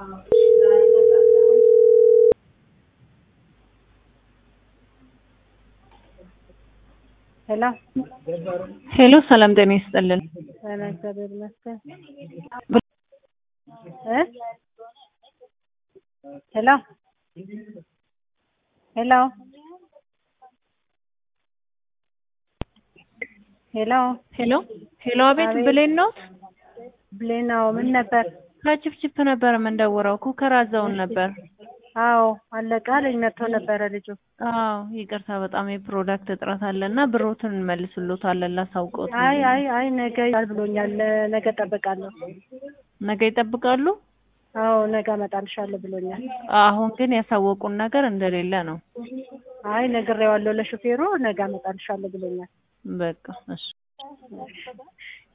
ሄሎ ሄሎ ሰላም ጤና ይስጥልን። ጤና እግዚአብሔር ይመስገን እ ሄሎ ሄሎ ሄሎ ሄሎ ሄሎ፣ አቤት አቤት። ብሌን ነው። ብሌናው ምን ነበር? ከችፕችፕ ነበር የምንደውረው። ኩከር አዘውን ነበር። አዎ አለቃ ልጅ መጥቶ ነበረ ልጁ። አዎ ይቅርታ፣ በጣም የፕሮዳክት እጥረት አለ እና ብሮትን እንመልስሎታለን ላሳውቀውት። አይ አይ አይ ነገ ይላል ብሎኛል። ነገ እጠብቃለሁ። ነገ ይጠብቃሉ። አዎ ነገ እመጣልሻለሁ ብሎኛል። አሁን ግን ያሳወቁን ነገር እንደሌለ ነው። አይ ነግሬዋለሁ ለሹፌሩ ነገ እመጣልሻለሁ ብሎኛል። በቃ እሺ